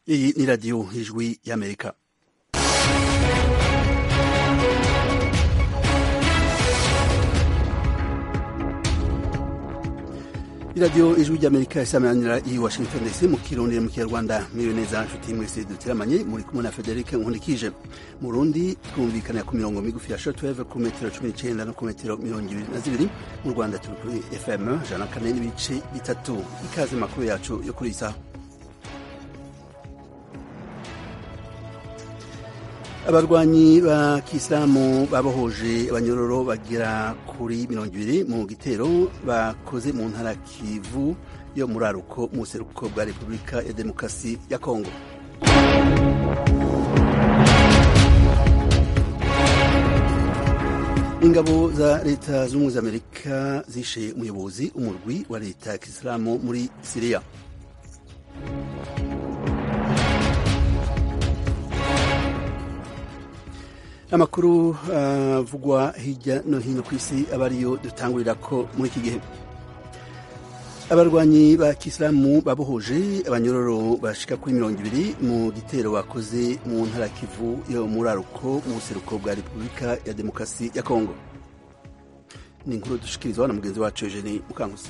Iyi ni radiyo ijwi y'Amerika. iradiyo ijwi ry'amerika isamanira i washington dc mu kirundi mu kinyarwanda mwiriwe neza nshuti mwese dutiramanye muri kumwe na frederic nkundikije mu rundi twumvikanira ku mirongo migufi ya shortwave ku metero cumi n'icenda no ku metero mirongo ibiri na zibiri mu rwanda turi kuri fm ijana na kane n'ibice bitatu ikaze makuru yacu yo kuri iyi saha abarwanyi ba kisilamu babohoje abanyororo bagera kuri mirongo ibiri mu gitero bakoze mu ntara kivu yo muri aruko mu buseruko bwa repubulika ya demokarasi ya kongo ingabo za leta z'ubumwe za amerika zishe umuyobozi umurwi wa leta ya kisilamu muri siriya amakuru avugwa uh, hirya no hino ku isi aba ariyo dutangurira ko muri iki gihe abarwanyi ba kisilamu babohoje abanyororo bashika kuri mirongo ibiri mu gitero bakoze mu ntara kivu yo muri aruko mu buseruko bwa repubulika ya demokarasi ya kongo ni inkuru dushikirizwa na mugenzi wacu eugenie mukankusi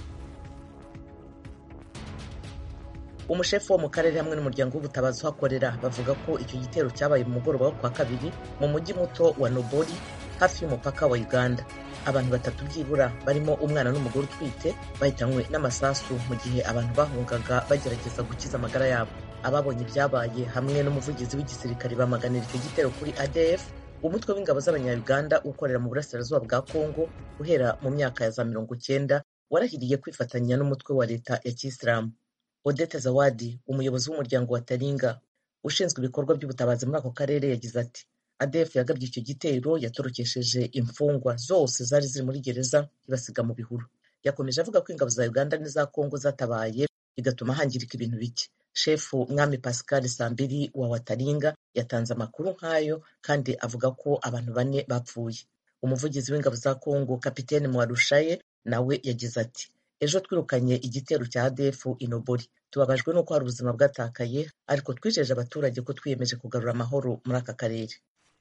umushefu wo mu karere hamwe n'umuryango w'ubutabazi uhakorera bavuga ko icyo gitero cyabaye mu mugoroba wo kwa kabiri mu mujyi muto wa nobori hafi y'umupaka wa uganda abantu batatu byibura barimo umwana n'umugore utwite bahitanywe n'amasasu mu gihe abantu bahungaga bagerageza gukiza amagara yabo ababonye ibyabaye hamwe n'umuvugizi w'igisirikare bamaganira icyo gitero kuri adf umutwe w'ingabo z'abanyayuganda ukorera mu burasirazuba bwa kongo guhera mu myaka ya za mirongo cyenda warahiriye kwifatanya n'umutwe wa leta ya kisilamu odette zawadi umuyobozi w'umuryango wa taringa ushinzwe ibikorwa by'ubutabazi muri ako karere yagize ati adf yagabye icyo gitero yatorokesheje imfungwa zose zari ziri muri gereza ibasiga mu bihuru yakomeje avuga ko ingabo za uganda n'iza kongo zatabaye bigatuma hangirika ibintu bike shefu mwami pascal sambiri wa wataringa yatanze amakuru nk'ayo kandi avuga ko abantu bane bapfuye umuvugizi w'ingabo za kongo kapitene mwarushaye nawe yagize ati ejo twirukanye igitero cya adefu inobori tubabajwe n'uko hari ubuzima bwatakaye ariko twijeje abaturage ko twiyemeje kugarura amahoro muri aka karere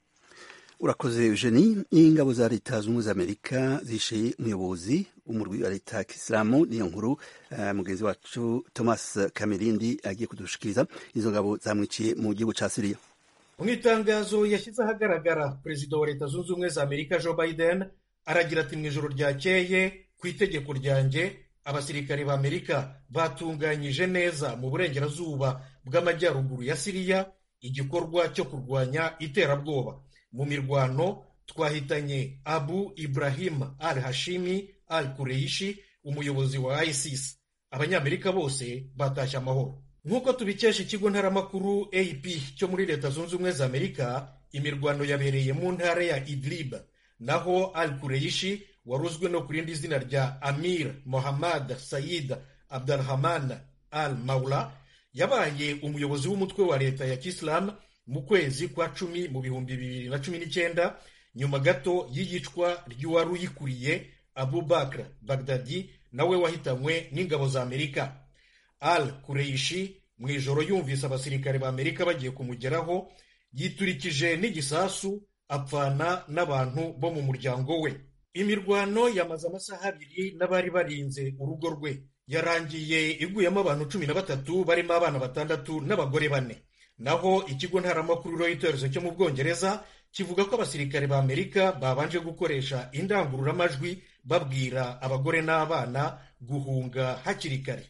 urakoze eugenie ingabo za leta zunze za amerika zishe umuyobozi w'umurwi wa leta ya kisilamu niyo nkuru uh, mugenzi wacu thomas kamerindi agiye kudushikiriza izo ngabo zamwiciye mu gihugu ca siriya mu itangazo yashyize ahagaragara perezida wa leta zunze ubumwe za amerika joe biden aragira ati mu ijoro ryakeye ku itegeko ryanjye abasirikare ba amerika batunganyije neza mu burengerazuba bw'amajyaruguru ya siriya igikorwa cyo kurwanya iterabwoba mu mirwano twahitanye abu ibrahim al hashimi al kureishi umuyobozi wa isis abanyamerika bose batashye amahoro nk'uko tubikesha ikigo ntaramakuru ap cyo muri leta zunze ubumwe za amerika imirwano yabereye mu ntara ya idlib naho al kureishi waruzwe no ku rindi zina rya amir mohammad sayid abdurahman al maula yabaye umuyobozi w'umutwe wa leta ya kisilamu mu kwezi kwa cumi mu bihumbi bibiri na cumi n'icyenda nyuma gato y'iyicwa ry'uwari uyikuriye abu bakr bagdadi nawe wahitanywe n'ingabo za amerika al kureishi mu ijoro yumvise abasirikare ba amerika bagiye kumugeraho yiturikije n'igisasu apfana n'abantu bo mu muryango we imirwano yamaze amasaha abiri n'abari barinze urugo rwe yarangiye iguyemo abantu cumi na batatu barimo abana batandatu n'abagore bane naho ikigo ntaramakuru Reuters cyo mu bwongereza kivuga ko abasirikare ba amerika babanje gukoresha indangururamajwi babwira abagore n'abana guhunga hakiri kare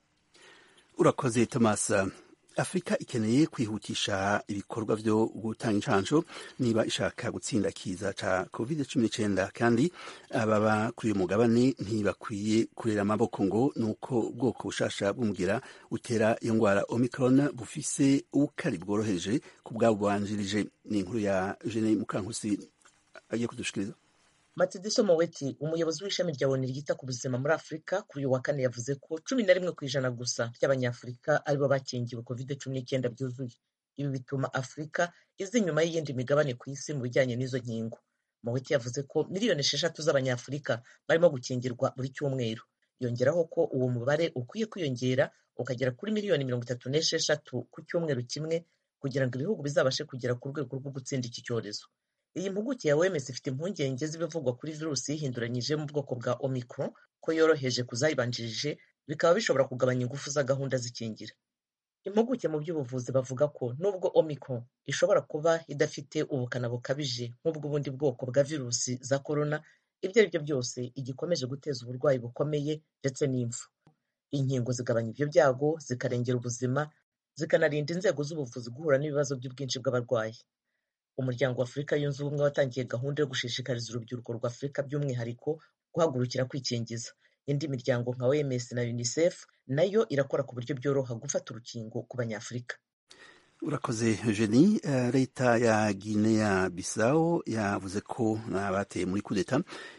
urakoze thomas afurika ikeneye kwihutisha ibikorwa byo gutanga inshansho niba ishaka gutsinda kiza ca covid cumi n'icyenda kandi ababa kuri uyu mugabane ntibakwiye kurera amaboko ngo ni uko ubwoko bushasha bw'umugira utera iyo ndwara omicron bufise ubukari bworoheje ku bwabo bubanjirije ni inkuru ya jene mukankusi agiye kudushikiriza Matsidiso Moweti umuyobozi w'ishami rya ONU ryita ku buzima muri Afurika kuri uyu wa kane yavuze ko cumi na rimwe ku ijana gusa ry'abanyafurika aribo bakingiwe covid cumi n'icyenda byuzuye ibi bituma Afurika iza inyuma y'iyindi migabane ku isi mu bijyanye n'izo nkingo Moweti yavuze ko miliyoni esheshatu z'abanyafurika barimo gukingirwa buri cyumweru yongeraho ko uwo mubare ukwiye kwiyongera ukagera kuri miliyoni mirongo itatu n'esheshatu ku cyumweru kimwe kugira ngo ibihugu bizabashe kugera ku rwego rwo gutsinda iki cyorezo iyi mpuguke ya OMS ifite impungenge z'ibivugwa kuri virusi yihinduranyije mu bwoko bwa Omicron ko yoroheje kuzayibanjirije bikaba bishobora kugabanya ingufu za gahunda z'ikingira impuguke mu by'ubuvuzi bavuga ko nubwo Omicron ishobora kuba idafite ubukana bukabije nk'ubw'ubundi bwoko bwa virusi za corona ibyo ari byo byose igikomeje guteza uburwayi bukomeye ndetse n'impfu inkingo zigabanya ibyo byago zikarengera ubuzima zikanarinda inzego z'ubuvuzi guhura n'ibibazo by'ubwinshi bw'abarwayi umuryango wa afurika yunze ubumwe watangiye gahunda yo gushishikariza urubyiruko rwa afurika by'umwihariko guhagurukira kwikingiza indi miryango nka oms na unicef nayo irakora ku buryo byoroha gufata urukingo ku banyafurika urakoze eugenie leta ya guinea bissau yavuze ko n'abateye muri kudeta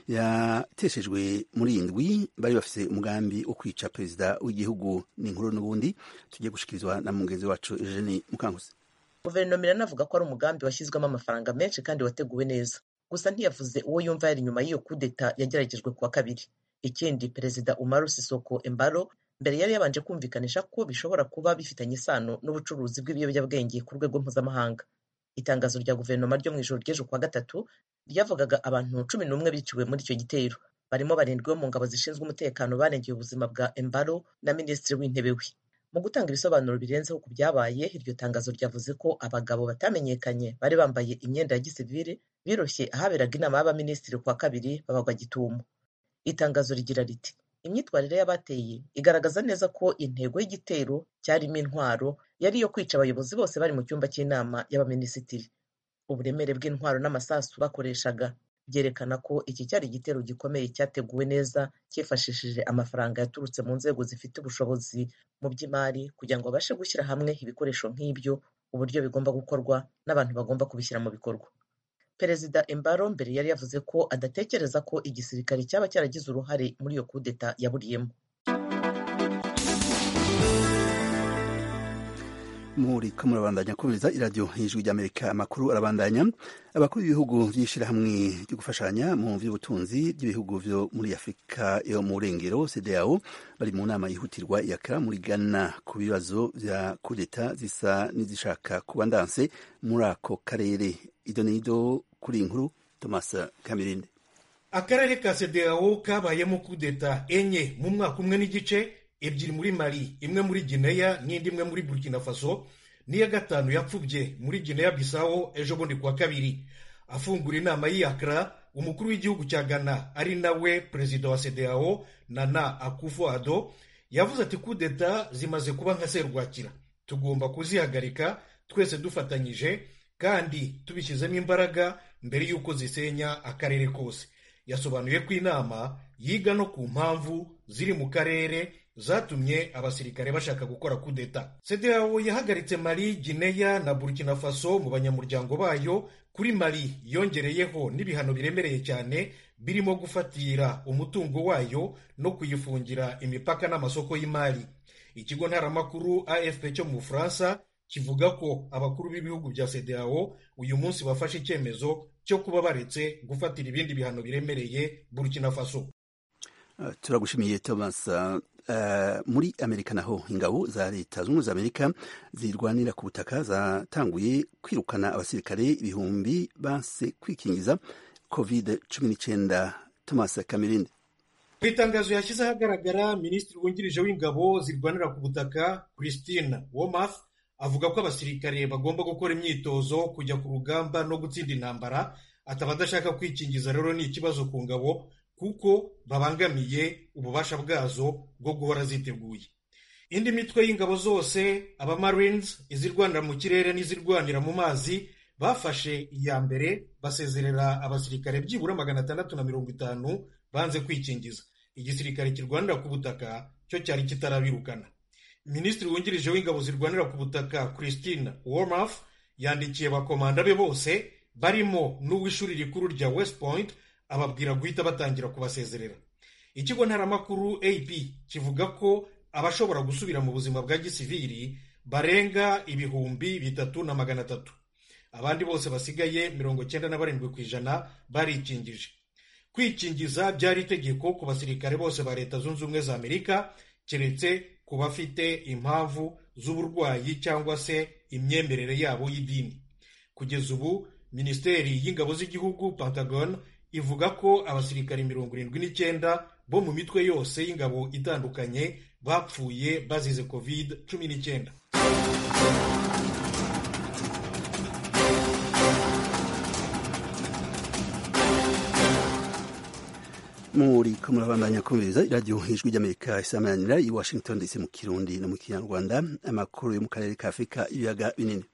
yateshejwe muri indwi bari bafite umugambi wo kwica perezida w'igihugu n'inkuru n'ubundi tugiye gushikirizwa na mugenzi wacu eugenie mukanguzi guverinoma iranavuga ko ari umugambi washyizwemo amafaranga menshi kandi wateguwe neza gusa ntiyavuze uwo yumva yari inyuma y'iyo kudeta yageragejwe kuwa kabiri ikindi perezida umaru sisoko embaro mbere yari yabanje kumvikanisha ko bishobora kuba bifitanye isano n'ubucuruzi bw'ibiyobyabwenge ku rwego mpuzamahanga itangazo rya guverinoma ryo mu ijoro ry'ejo kuwa gatatu ryavugaga abantu cumi n'umwe biciwe muri icyo gitero barimo barindwi bo mu ngabo zishinzwe umutekano barengeye ubuzima bwa embaro na minisitiri w'intebe we mu gutanga ibisobanuro birenzeho ku byabaye iryo tangazo ryavuze ko abagabo batamenyekanye bari bambaye imyenda ya gisivile biroshye ahaberaga inama y'abaminisitiri kuwa kabiri babagwa gitumo itangazo rigira riti imyitwarire y'abateye igaragaza neza ko intego y'igitero cyarimo intwaro yari iyo kwica abayobozi bose bari mu cyumba cy'inama y'abaminisitiri uburemere bw'intwaro n'amasasu bakoreshaga byerekana ko iki cyari igitero gikomeye cyateguwe neza cyifashishije amafaranga yaturutse mu nzego zifite ubushobozi mu by'imari kugira ngo babashe gushyira hamwe ibikoresho nk'ibyo uburyo bigomba gukorwa n'abantu bagomba kubishyira mu bikorwa perezida embaro mbere yari yavuze ko adatekereza ko igisirikare cyaba cyaragize uruhare muri iyo kudeta yaburiyemo muri ko murabandanya kumviriza iradiyo ijwi ry'amerika amakuru arabandanya abakuru b'ibihugu by'ishyirahamwe ryo gufashanya mu by'ubutunzi by'ibihugu byo muri afurika yo mu burengero cdao bari mu nama yihutirwa iyakara muri ghana ku bibazo bya kudeta zisa n'izishaka kuba ndanse muri ako karere ido n'ido kuri iyi nkuru thomas kamirinde akarere ka cdao kabayemo kudeta enye mu mwaka umwe n'igice ebyiri muri mali imwe muri gineya n'indi imwe muri burkina faso n'iya gatanu yapfubye muri gineya bisawo ejo bundi kuwa kabiri afungura inama y'iyakara umukuru w'igihugu cya ghana ari nawe perezida wa cdao nana akufo ado yavuze ati kudeta zimaze kuba nka serwakira tugomba kuzihagarika twese dufatanyije kandi tubishyizemo imbaraga mbere y'uko zisenya akarere kose yasobanuye ko inama yiga no ku mpamvu ziri mu karere zatumye abasirikare bashaka gukora kudeta cdao yahagaritse mali gineya na burkina faso mu banyamuryango bayo kuri mali yongereyeho n'ibihano biremereye cyane birimo gufatira umutungo wayo no kuyifungira imipaka n'amasoko y'imari ikigo ntaramakuru afp cyo mu bufaransa kivuga ko abakuru b'ibihugu bya cdao uyu munsi bafashe icyemezo cyo kuba baretse gufatira ibindi bihano biremereye burkina faso uh, turagushimiye thomas uh, Uh, muri amerika naho ingabo za leta zunze za amerika zirwanira ku butaka zatanguye kwirukana abasirikare ibihumbi banse kwikingiza covid cumi n'icyenda thomas kamirinde mu itangazo yashyize ahagaragara minisitiri wungirije w'ingabo zirwanira ku butaka christine womath avuga ko abasirikare bagomba gukora imyitozo kujya ku rugamba no gutsinda intambara ataba adashaka kwikingiza rero ni ikibazo ku ngabo kuko babangamiye ububasha bwazo bwo guhora ziteguye indi mitwe y'ingabo zose abamarines izirwanira mu kirere n'izirwanira mu mazi bafashe iya mbere basezerera abasirikare byibura magana atandatu na mirongo itanu banze kwikingiza igisirikare kirwanira ku butaka cyo cyari kitarabirukana minisitiri wungirije w'ingabo zirwanira ku butaka christine wormaf yandikiye bakomanda be bose barimo n'uw'ishuri rikuru rya west point ababwira guhita batangira kubasezerera ikigo ntaramakuru ap kivuga ko abashobora gusubira mu buzima bwa gisiviri barenga ibihumbi bitatu na magana atatu abandi bose basigaye mirongo cyenda na barindwi ku ijana barikingije kwikingiza byari itegeko ku basirikare bose ba leta zunze ubumwe za amerika keretse ku bafite impamvu z'uburwayi cyangwa se imyemerere yabo y'idini kugeza ubu minisiteri y'ingabo z'igihugu pentagon ivuga ko abasirikare mirongo irindwi n'icyenda bo mu mitwe yose y'ingabo itandukanye bapfuye bazize covid cumi n'icyenda muri ko murabandanya kumviriza iradiyo ijwi ry'amerika isamanira i washington dc mu kirundi no mu kinyarwanda amakuru yo mu karere ka afurika ibiyaga binini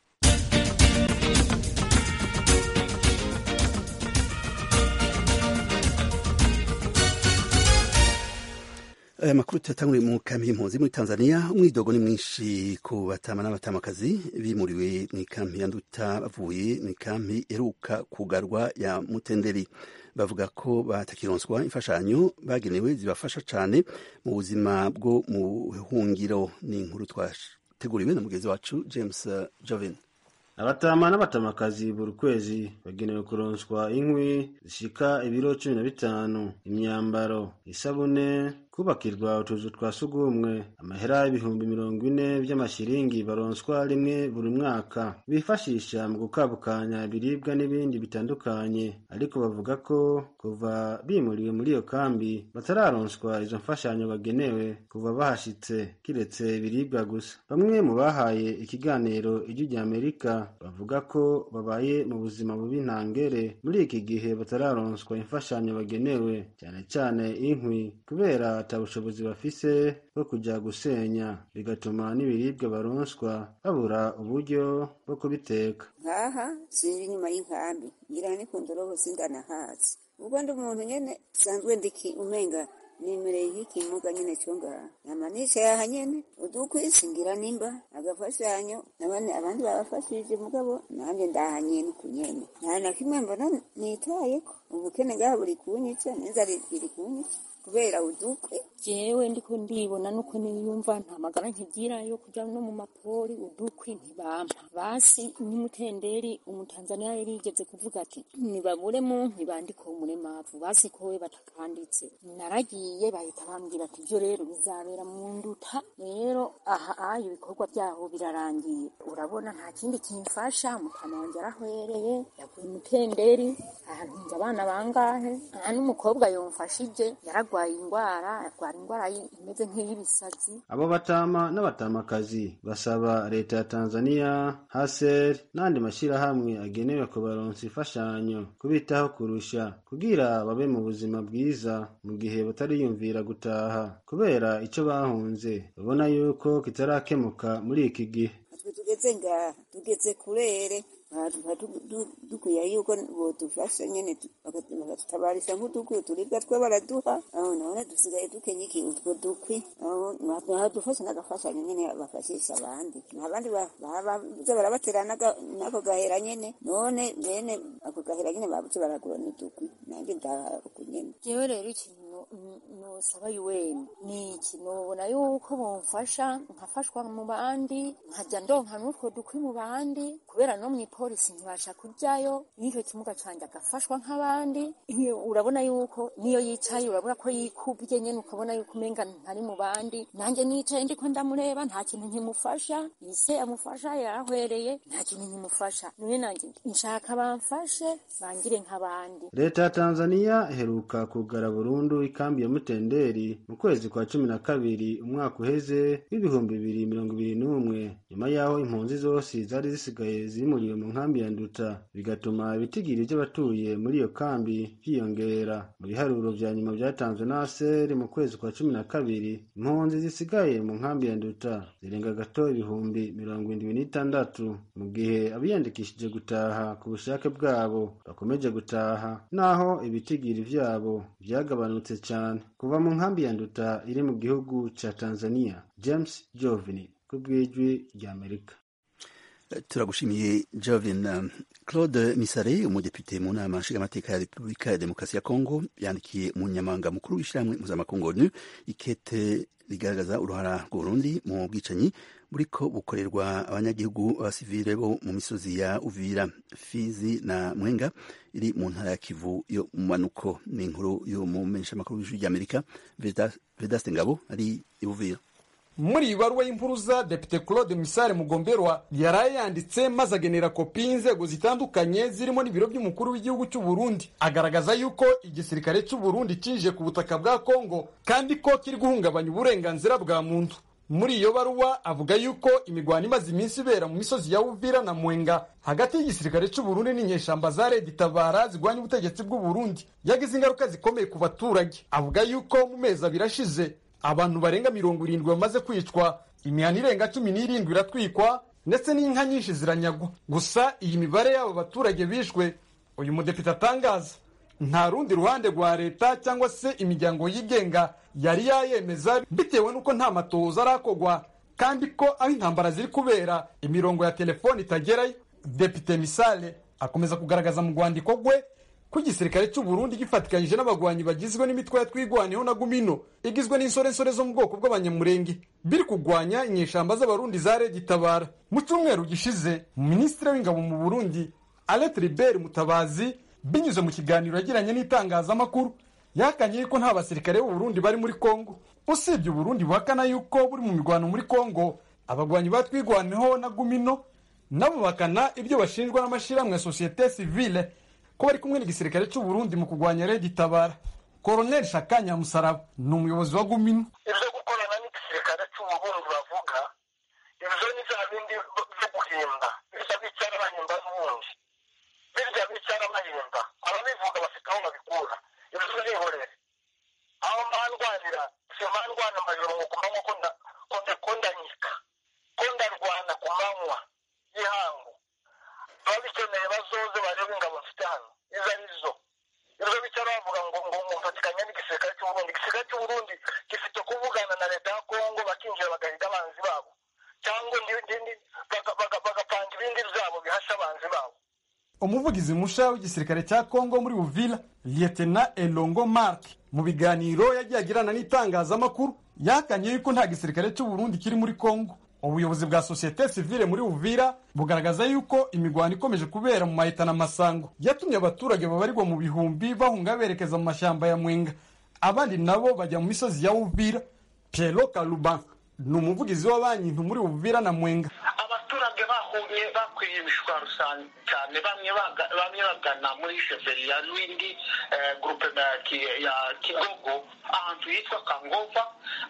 aya makuru tuyatanguriye mu kambi y'impunzi muri tanzania umwidogo ni mwinshi ku batama n'abatamakazi bimuriwe mu ikambi ya nduta bavuye mu ikambi iheruka kugarwa ya mutenderi bavuga ko batakironswa imfashanyo bagenewe zibafasha cyane mu buzima bwo mu hungiro ni inkuru twateguriwe na mugenzi wacu james joven abatama n'abatamakazi buri kwezi bagenewe kuronswa inkwi zishika ibiro cumi na bitanu imyambaro isabune kubakirwa utuzu twa sugumwe amahera y'ibihumbi mirongo ine by'amashiringi baronswa rimwe buri mwaka bifashisha mu gukabukanya ibiribwa n'ibindi bitandukanye ariko bavuga ko kuva bimuriwe muri iyo kambi batararonswa izo mfashanyo bagenewe kuva bahashitse kiretse ibiribwa gusa bamwe mu bahaye ikiganiro ijwi rya amerika bavuga ko babaye mu buzima bubi ntangere muri iki gihe batararonswa imfashanyo bagenewe cyane cyane inkwi kubera ata bushobozi bafise bwo kujya gusenya bigatuma n'ibiribwa baronswa babura uburyo bwo kubiteka nkaha sinzi inyuma y'inkambi ngira ni ku ndorobo sindanahazi ubwo ndi umuntu nyene sanzwe ndiki umenga nimereye nk'ikimuga nyene cyo ngaha nama nicaye aha nyene udukwisi ngira nimba agafashanyo nabane abandi babafashije mugabo nanjye ndaha nyene uku nyene nta na kimwe mbona nitayeko ubukene ngaha buri kunyica n'inzara iri kunyica kubera udukwi jewe ndiko ndibona nuko niyumva nta magara nkigira yo kuja no mu mapori udukwi ntibampa basi n'umutenderi umutanzaniya yari yigeze kuvuga ati nibabure mu ntibandiko umuremavu basi kowe batakanditse naragiye bahita bambwira ati ivyo rero bizabera mu nduta rero aha ayo ibikorwa vyaho birarangiye urabona nta kindi kimfasha mutama wanje arahwereye yaguye umutenderi ahantunze abana bangahe aha n'umukobwa yomfashije yaragwaye ingwara yarwara ingwara imeze nk'iy'ibisazi abo batama n'abatamakazi basaba leta ya tanzania haser n'andi mashyirahamwe agenewe kubaronsa imfashanyo kubitaho kurusha kugira babe mu buzima bwiza mu gihe batariyumvira gutaha kubera icyo bahunze babona yuko kitarakemuka muri iki gihe twe tugeze ngaha tugeze kurere dukwiye yuko bodufasha nyene bakatutabarisha nk'udukwi turibwa twe baraduha aho none dusigaye dukenye iki utwo dukwi badufasha n'agafashanyo nyene bafashisha abandi n'abandi baza barabatera n'ako gahera nyene none bene ako gahera nyene babuze baragura n'udukwi nanjye ndaha uku nyene jewe rero ikintu nosaba yuweni ni iki nobona yuko bomfasha nkafashwa mu bandi nkajya ndonka n'utwo dukwi mu bandi kubera no mw'ipolisi ntibasha kujyayo n'icyo kimuga canje agafashwa nk'abandi urabona yuko niyo yicaye urabona ko yikubye nyene ukabona yuko umenga ntari mu bandi nanjye nicaye ndiko ndamureba nta kintu nkimufasha ise amufasha yarahwereye nta kintu nkimufasha none nanjye nshaka bamfashe bangire nk'abandi leta ya tanzania iheruka kugara burundu ikambi ya mutenderi mu kwezi kwa cumi na kabiri umwaka uheze w'ibihumbi bibiri mirongo ibiri n'umwe nyuma y'aho impunzi zose zari zisigaye zimuriwe mu nkambi ya nduta bigatuma ibitigiri by'abatuye muri iyo kambi byiyongera mu biharuro vya nyuma vyatanzwe na aseri mu kwezi kwa cumi na kabiri impunzi zisigaye mu nkambi ya nduta zirenga gato ibihumbi mirongo indwi n'itandatu mu gihe abiyandikishije gutaha ku bushake bwabo bakomeje gutaha naho ibitigiri vyabo vyagabanutse cyane kuva mu nkambi ya nduta iri mu gihugu ca tanzania james jovini ku bw'ijwi ry'amerika turagushimiye Jovin Claude Misare umudepite mu nama nshingamateka ya Repubulika ya Demokarasi ya Kongo yandikiye umunyamabanga mukuru w'ishyirahamwe mpuzamakungu ONU ikete rigaragaza uruhara rw'Uburundi mu bwicanyi buriko bukorerwa abanyagihugu b'abasivile bo mu misozi ya Uvira Fizi na Mwenga iri mu ntara ya Kivu yo mu manuko ni inkuru yo mu menyeshamakuru w'ijwi ry'Amerika Vedaste Ngabo ari i Uvira muri iyi baruwa y'impuruza depite claude misare mugomberwa yaraye yanditse maze agenera kopi y'inzego zitandukanye zirimo n'ibiro by'umukuru w'igihugu cy'u Burundi agaragaza yuko igisirikare cy'u Burundi cinjiye ku butaka bwa kongo kandi ko kiri guhungabanya uburenganzira bwa muntu muri iyo baruwa avuga yuko imigwano imaze iminsi ibera mu misozi ya uvira na mwenga hagati y'igisirikare cy'u Burundi n'inyeshamba za Red Tabara zigwanya ubutegetsi bw'u Burundi yagize ingaruka zikomeye ku baturage avuga yuko mu mezi abiri ashize abantu barenga mirongo irindwi bamaze kwicwa imihana irenga cumi n'irindwi iratwikwa ndetse n'inka nyinshi ziranyagwa gusa iyi mibare y'abo baturage bishwe uyu mudepite atangaza nta rundi ruhande rwa leta cyangwa se imiryango yigenga yari yayemeza bitewe n'uko nta matohoza arakogwa kandi ko aho intambara ziri kubera imirongo ya telefoni itagerayo depite misale akomeza kugaragaza mu rwandiko rwe ko igisirikare cy'u Burundi gifatikanyije n'abagwanyi bagizwe n'imitwe ya twigwaneho na gumino igizwe n'insorensore zo mu bwoko bw'abanyamurenge biri kugwanya inyeshamba z'abarundi za Red Tabara mu cyumweru gishize minisitiri w'ingabo mu Burundi Alet Ribert Mutabazi binyuze mu kiganiro yagiranye n'itangazamakuru yakanye ko nta basirikare b'u Burundi bari muri Kongo usibye u Burundi buhakana yuko buri mu mirwano muri Kongo abagwanyi batwigwaneho na gumino nabo bakana ibyo bashinjwa n'amashyirahamwe ya societe civile ko bari kumwe n'igisirikare cy'u Burundi mu kurwanya Red Tabara Colonel Shakanya Musaraba ni umuyobozi wa Gumino ibyo gukorana n'igisirikare cy'u Burundi bavuga ibyo ni bya bindi byo guhimba birya bicara bahimba n'ubundi birya bicara bahimba ababivuga bafite aho babikura ibyo nihorere aho mbandwanira si mbandwana amajoro ngo kumanywa ko ndanyika ko ndarwana ku manywa y'ihangu ababikeneye bazoze barebe ingabo mfite hano izo ari zo ibyo bicara bavuga ngo ngo mufatikanya n'igisirikare cy'u Burundi igisirikare cy'u Burundi gifite kuvugana na leta ya Kongo bakinjira bagahiga abanzi babo cyangwa bagapanga ibindi byabo bihasha abanzi babo umuvugizi musha w'igisirikare cya Kongo muri Uvira Lieutenant Elongo Mark mu biganiro yagiye agirana n'itangazamakuru yakanye yuko nta gisirikare cy'u Burundi kiri muri Kongo ubuyobozi bwa sosiyete sivile muri Uvira bugaragaza yuko imigwano ikomeje kubera mu mahitana masango yatumye abaturage babarirwa mu bihumbi bahunga berekeza mu mashyamba ya Mwenga abandi nabo bajya mu misozi ya Uvira Piero Kaluba ni umuvugizi wa banki muri Uvira na Mwenga abaturage bahunye bakwiye imishwaro cyane bamwe bamwe bagana muri sheferi ya Rwindi groupe ya Kigogo ahantu yitwa Kangova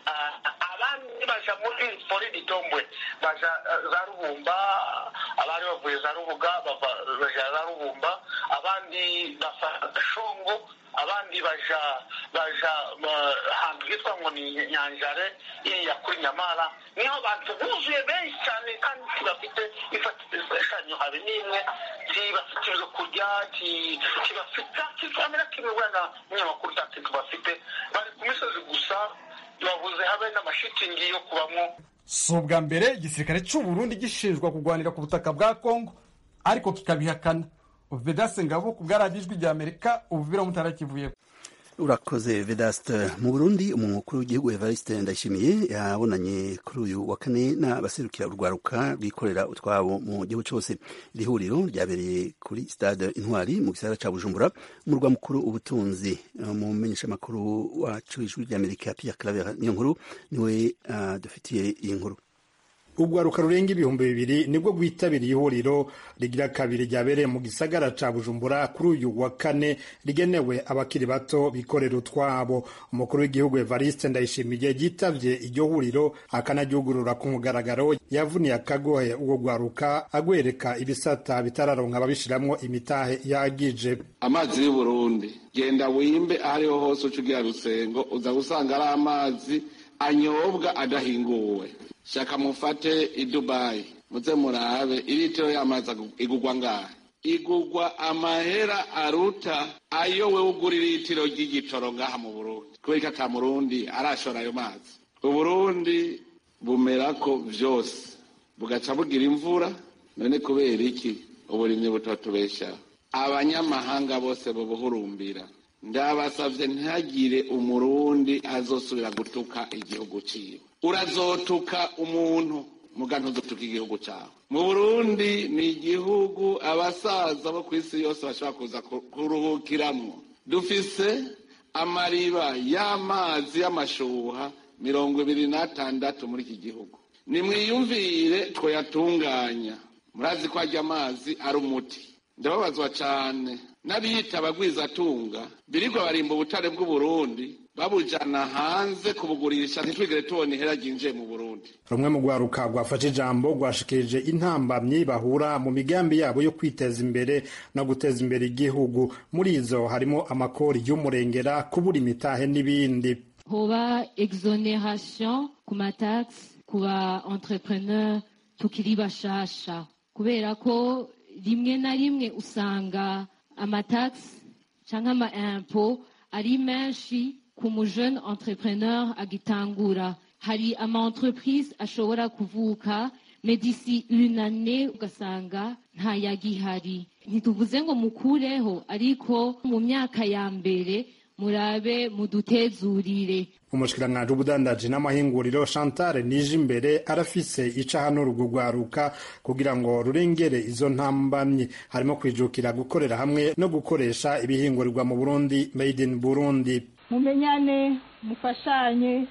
abandi baja muri pori ditombwe baja za Rubumba abari bavuye za Rubuga baja za Rubumba abandi bafata Shongo abandi baja baja ahantu hitwa ngo ni nyanjare iriya kuri nyamara niho abantu buzuye benshi cyane kandi kibafite ifashanyo habe n'imwe kibafite ibyo kurya kibafite kikamera kimwe wenda umunyamakuru nta kintu bafite bari ku misozi gusa babuze habe n'amashitingi yo kubamo si ubwa mbere igisirikare cy'u Burundi gishinjwa kurwanira ku butaka bwa Kongo ariko kikabihakana Vedase Ngabo ku bwaragijwi rya Amerika ubuvira mutarakivuye urakoze vedaste mu burundi umukuru w'igihugu evariste ndayishimiye yabonanye kuri uyu wa kane n'abaserukira urwaruka rwikorera utwabo mu gihugu cyose iri huriro ryabereye kuri stade intwari mu gisagara cya bujumbura umurwa mukuru ubutunzi mu menyeshamakuru wacu ijwi ry'amerika pierre claver niyo nkuru niwe uh, dufitiye iyi nkuru urwaruka rurenga ibihumbi bibiri nibwo rwitabiriye ihuriro rigira kabiri ryabereye mu gisagara ca bujumbura kuri uyu wa kane rigenewe abakiri bato bikorera utwabo umukuru w'igihugu evariste ndayishimiye yitavye iryo huriro akanaryugurura ku mugaragaro yavuniye akagohe uwo rwaruka agwereka ibisata bitararonka ababishiramwo imitahe yagije amazi y'uburundi genda wimbe aho ariho hose uca ugira rusengo uza gusanga ari amazi anyobwa adahinguwe shaka mufate i dubayi muze murabe iritiro y'amazi igugwa ngaha igugwa amahera aruta ayo we ugura iritiro ry'igitoro ngaha mu burundi kubera ko ata murundi arashora ayo mazi uburundi bumerako vyose bugaca bugira imvura none kubera iki uburimyi butatubeshaho abanyamahanga bose bubuhurumbira ndabasavye ntihagire umurundi azosubira gutuka igihugu ciwe urazotuka umuntu muga ntuzotuka igihugu cawe mu burundi ni igihugu abasaza bo ku isi yose bashobora kuza kuruhukiramwo dufise amariba y'amazi y'amashuha mirongo ibiri n'atandatu muri iki gihugu nimwiyumvire twoyatunganya murazi ko arya amazi ari umuti ndababazwa cane n'abiyita abagwizatunga birirwa barimba ubutare bw'uburundi babujana hanze kubugurisha ntitwigere tubona ihera ryinjiye mu burundi rumwe mu rwaruka rwafashe ijambo rwashikirije intambamyi bahura mu migambi yabo yo kwiteza imbere no guteza imbere igihugu muri izo harimo amakori y'umurengera kubura imitahe n'ibindi hoba exoneration ku matax ku ba entrepreneur tukiri bashasha kubera ko rimwe na rimwe usanga amatax cyangwa ama impôt ari menshi ku mu jeune entrepreneur agitangura hari ama entreprise ashobora kuvuka medisi une année ugasanga ntayagihari ntituvuze ngo mukureho ariko mu myaka ya mbere murabe mudutezurire umushikiranganji w'ubudandaji n'amahinguriro chantal nije imbere arafise ica hano rugugwaruka kugira ngo rurengere izo ntambamyi harimo kwijukira gukorera hamwe no gukoresha ibihingurirwa mu burundi made in burundi mumenyane mufashanye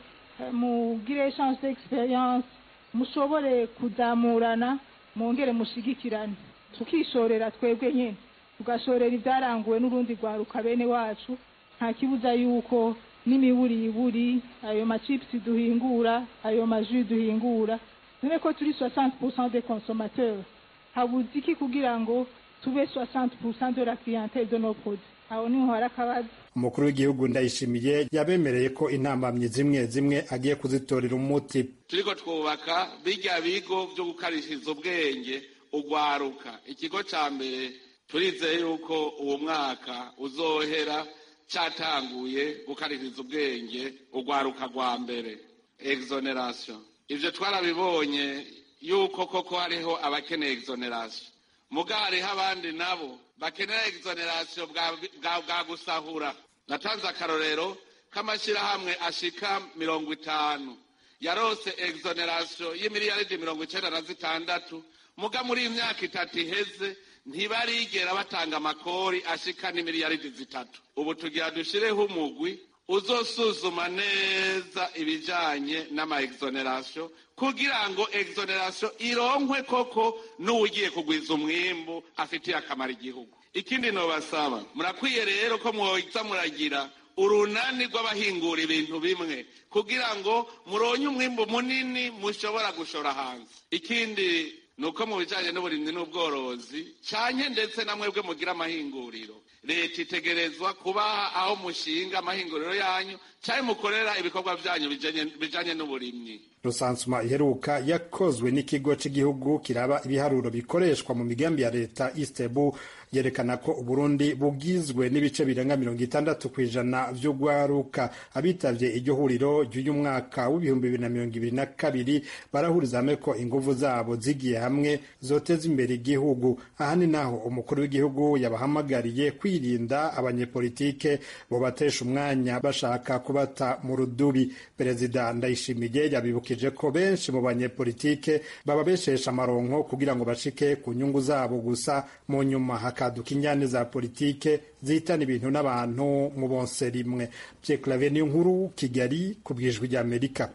mugire echange d'experience mushobore kuzamurana mwongere mushigikirane tukishorera twebwe nyine tugashorera ibyaranguwe n'urundi rwaruka bene wacu nta kibuza yuko n'imiburiburi ayo macipusi duhingura ayo maji duhingura dore ko turi 60% des consommateurs habuze iki kugira ngo tube 60% de la clientèle de nos produits aho niho hari akabazo umukuru w'igihugu ndayishimiye yabemereye ko intambamyi zimwe zimwe agiye kuzitorera umuti turiko twubaka birya bigo vyo gukarishiriza ubwenge ugwaruka ikigo ca mbere turizeye yuko uwo mwaka uzohera cyatanguye gukaririza ubwenge urwaruka rwa mbere exoneration ibyo twarabibonye yuko koko hariho abakeneye exoneration muga hariho abandi nabo bakenera exoneration bwa gusahura natanze akarorero k'amashyirahamwe ashika mirongo itanu yarose exoneration y'imiliyaridi mirongo icenda na zitandatu muga muri iyi myaka itatu iheze ntibarigera batanga amakori ashika n'imiliyaridi zitatu ubu tugira dushireho umugwi uzosuzuma neza ibijanye n'ama exoneration kugira ngo exoneration ironkwe koko n'uwugiye kugwiza umwimbu afitiye akamaro igihugu ikindi nobasaba murakwiye rero ko mwoza muragira urunani rw'abahingura ibintu bimwe kugira ngo muronye umwimbu munini mushobora gushora hanze ikindi nuko mu bijanye n'uburimyi n'ubworozi canke ndetse na mwebwe mugira amahinguriro leta itegerezwa kubaha aho mushinga amahinguriro yanyu canke mukorera ibikorwa vyanyu bijanye n'uburimyi rusansuma iheruka yakozwe n'ikigo cy'igihugu kiraba ibiharuro bikoreshwa mu migambi ya leta istebu yerekana ko uburundi bugizwe n'ibice birenga mirongo itandatu ku ijana vy'ugwaruka abitavye iryo huriro ry'uyu mwaka w'ibihumbi bibiri na mirongo ibiri na kabiri barahuriza hamwe ko inguvu zabo zigiye hamwe zoteza imbere igihugu aha ni naho umukuru w'igihugu yabahamagariye kwirinda abanyepolitike bobatesha umwanya bashaka kubata mu rudubi perezida ndayishimiye yabibukije ko benshi mu banyepolitike bababeshesha amaronko kugira ngo bashike ku nyungu zabo gusa mu nyuma hakaduka injyane za politike zihitana ibintu n'abantu mu bonse rimwe pyeklave niyo nkuru kigali ku bwijwi ry'amerika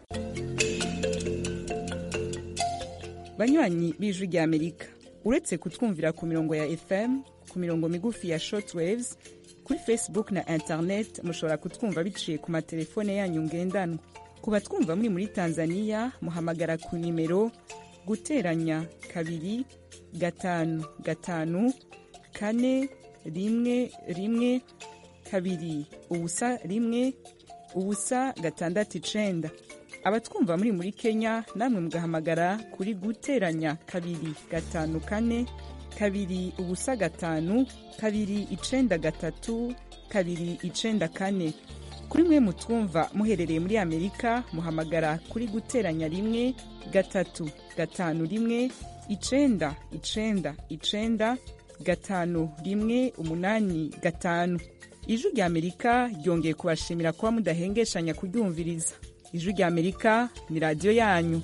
banywanyi b'ijwi ry'amerika uretse kutwumvira ku mirongo ya fm ku mirongo migufi ya shortwaves kuri facebook na internet mushobora kutwumva biciye ku matelefone yanyu ngendanwa ku batwumva muri muri tanzania muhamagara ku nimero guteranya kabiri gatanu gatanu kane rimwe rimwe kabiri ubusa rimwe ubusa gatandatu icenda abatwumva muri muri kenya namwe mugahamagara kuri guteranya kabiri gatanu kane kabiri ubusa gatanu kabiri icenda gatatu kabiri icenda kane kuri mwe mutwumva muherereye muri amerika muhamagara kuri guteranya rimwe gatatu gatanu rimwe icenda icenda icenda gatanu rimwe umunani gatanu ijwi rya amerika ryongeye kubashimira kuba mudahengeshanya kuryumviriza ijwi rya amerika ni radiyo yanyu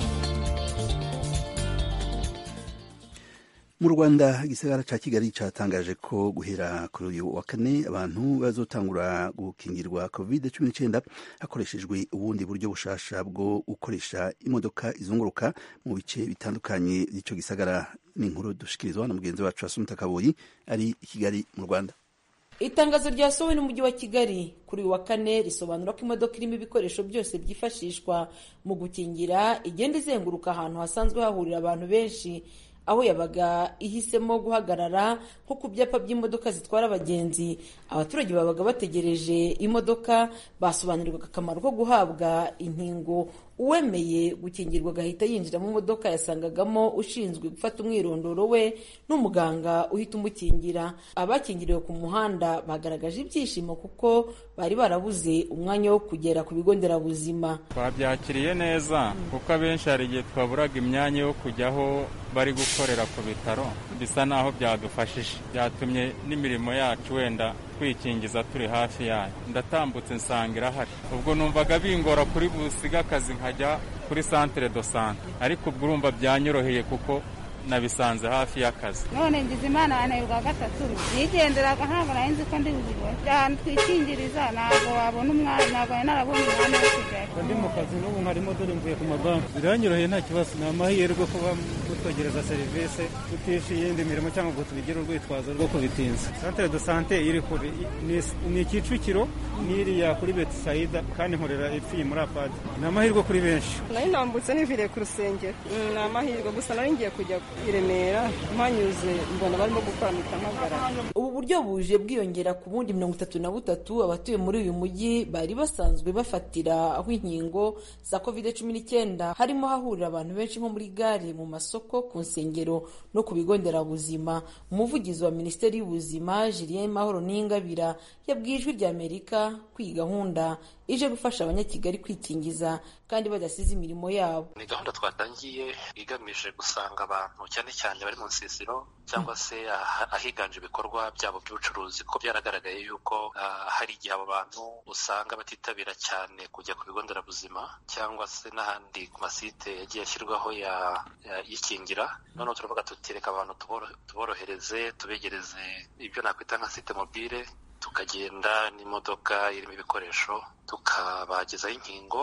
mu rwanda igisagara ca kigali catangaje ko guhera kuri uyu wa kane abantu bazotangura gukingirwa covid cumi n'icenda hakoreshejwe ubundi buryo bushasha bwo gukoresha imodoka izunguruka mu bice bitandukanye vy'ico gisagara n'inkuru dushikirizwa na mugenzi wacu asumta kaboyi ari i kigali mu rwanda itangazo ryasohowe n'umujyi wa kigali kuri uyu wa kane risobanura ko imodoka irimo ibikoresho byose byifashishwa mu gukingira igenda izenguruka ahantu hasanzwe hahurira abantu benshi aho yabaga ihisemo guhagarara nko ku byapa by'imodoka zitwara abagenzi abaturage babaga bategereje imodoka basobanurirwaga akamaro ko guhabwa inkingo uwemeye gukingirwa agahita yinjira mu modoka yasangagamo ushinzwe gufata umwirondoro we n'umuganga uhita umukingira abakingiriwe ku muhanda bagaragaje ibyishimo kuko bari barabuze umwanya wo kugera ku bigo nderabuzima twabyakiriye neza kuko abenshi hari igihe twaburaga imyanya yo kujya aho bari gukorera ku bitaro bisa naho byadufashije byatumye n'imirimo yacu wenda twikingiza turi hafi yayo ndatambutse nsanga irahari ubwo numvaga bingora kuri busiga akazi nkajya kuri santere do sante ariko ubwo urumva byanyoroheye kuko nabisanze hafi y'akazi none ngize imana anayirwa gatatu nigenderaga ntabwo nari nzi ko ndi buzibone ahantu twikingiriza ntabwo wabona umwanya ntabwo nari narabona umwanya wo kujyayo ndi mu kazi n'ubu nkarimo dore mvuye ku mabanki biranyoroheye nta kibazo ni amahirwe kuba mutwegereza serivisi tutishe iyindi mirimo cyangwa ngo tubigire urwitwazo rwo kubitinza santere do sante iri kure ni kicukiro n'iriya kuri betisayida kandi nkorera ipfiye muri apadi ni amahirwe kuri benshi nari nambutse niviriye ku rusengero ni amahirwe gusa nari ngiye kujya i Remera mpanyuze mbona barimo gukora mitamagara ubu buryo buje bwiyongera ku bundi mirongo itatu na butatu abatuye muri uyu mujyi bari basanzwe bafatira aho inkingo za covid cumi n'icyenda harimo hahurira abantu benshi nko muri gare mu masoko ku nsengero no ku bigo nderabuzima umuvugizi wa minisiteri y'ubuzima julien mahoro n'ingabira yabwiye ijwi rya amerika ko iyi gahunda ije gufasha abanyakigali kwikingiza kandi badasize imirimo yabo ni gahunda twatangiye igamije gusanga abantu cyane cyane bari mu nsisiro cyangwa se ahiganje ibikorwa byabo by'ubucuruzi kuko byaragaragaye yuko hari igihe abo bantu usanga batitabira cyane kujya ku bigo nderabuzima cyangwa se n'ahandi ku masite yagiye ashyirwaho yikingira noneho turavuga tuti reka abantu tuborohereze tubegereze ibyo nakwita nka site mobile tukagenda n'imodoka irimo ibikoresho tukabagezaho inkingo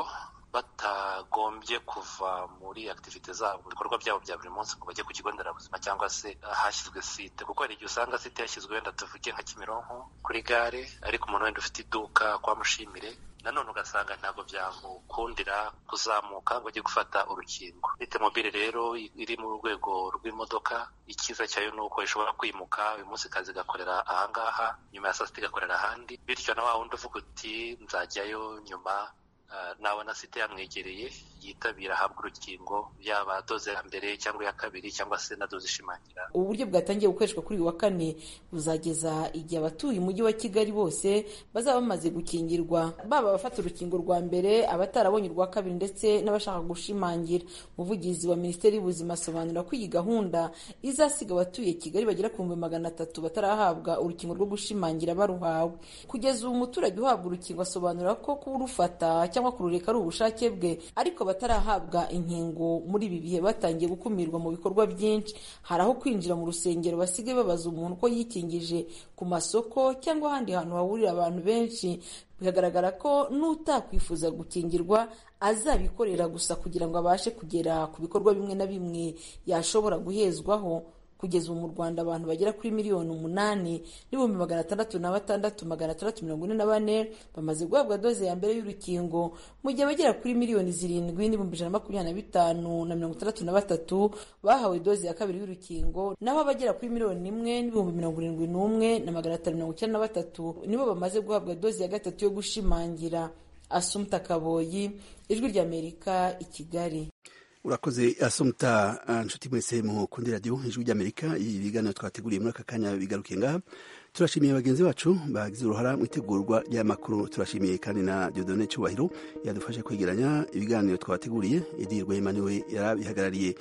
batagombye kuva muri akitivite zabo mu bikorwa byabo bya buri munsi ngo bajye ku kigo nderabuzima cyangwa se ahashyizwe site kuko hari igihe usanga site yashyizwe wenda tuvuge nka kimironko kuri gare ariko umuntu wenda ufite iduka kwa mushimire nanone ugasanga ntabwo byamukundira kuzamuka ngo ajye gufata urukingo site mobile rero iri mu rwego rw'imodoka icyiza cyayo ni uko ishobora kwimuka uyu munsi kazi igakorera ahangaha nyuma ya saa sita igakorera ahandi bityo na wa wundi uvuga uti nzajyayo nyuma nabona site yamwegereye yitabira ahabwa urukingo yaba doze ya mbere cyangwa iya kabiri cyangwa se na doze ishimangira ubu buryo bwatangiye gukoreshwa kuri uyu wa kane buzageza igihe abatuye umujyi wa kigali bose bazaba bamaze gukingirwa baba abafata urukingo rwa mbere abatarabonye urwa kabiri ndetse n'abashaka gushimangira umuvugizi wa minisiteri y'ubuzima asobanura ko iyi gahunda izasiga abatuye kigali bagera ku bihumbi magana atatu batarahabwa urukingo rwo gushimangira baruhawe kugeza ubu umuturage uhabwa urukingo asobanura ko kurufata cyangwa kurureka ari ubushake bwe ariko batarahabwa inkingo muri ibi bihe batangiye gukumirwa mu bikorwa byinshi hari aho kwinjira mu rusengero basigaye babaza umuntu ko yikingije ku masoko cyangwa ahandi hantu hahurira abantu benshi bikagaragara ko n'utakwifuza gukingirwa azabikorera gusa kugira ngo abashe kugera ku bikorwa bimwe na bimwe yashobora guhezwaho kugeza ubu mu rwanda abantu bagera kuri miliyoni umunani n'ibihumbi magana atandatu na batandatu magana atandatu mirongo ine na bane bamaze guhabwa doze ya mbere y'urukingo mu gihe abagera kuri miliyoni zirindwi n'ibihumbi ijana na makumyabiri na bitanu na mirongo itandatu na batatu bahawe doze ya kabiri y'urukingo naho abagera kuri miliyoni imwe n'ibihumbi mirongo irindwi n'umwe na magana atanu mirongo icyenda na batatu nibo bamaze guhabwa doze ya gatatu yo gushimangira asumta kaboyi ijwi ry'amerika i kigali urakoze asumta nshuti mwese mukundi radiyo ijwi ry'amerika ibi biganiro twateguriye muri aka kanya bigarukiye ngaha turashimiye bagenzi bacu bagize uruhara mu itegurwa ry'amakuru turashimiye kandi na diodone cyubahiro yadufashe kwegeranya ibiganiro twabateguriye edi rwema niwe yarabihagarariye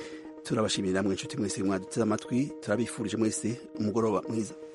turabashimira namwe inshuti mwese mwaduteze amatwi turabifurije mwese umugoroba mwiza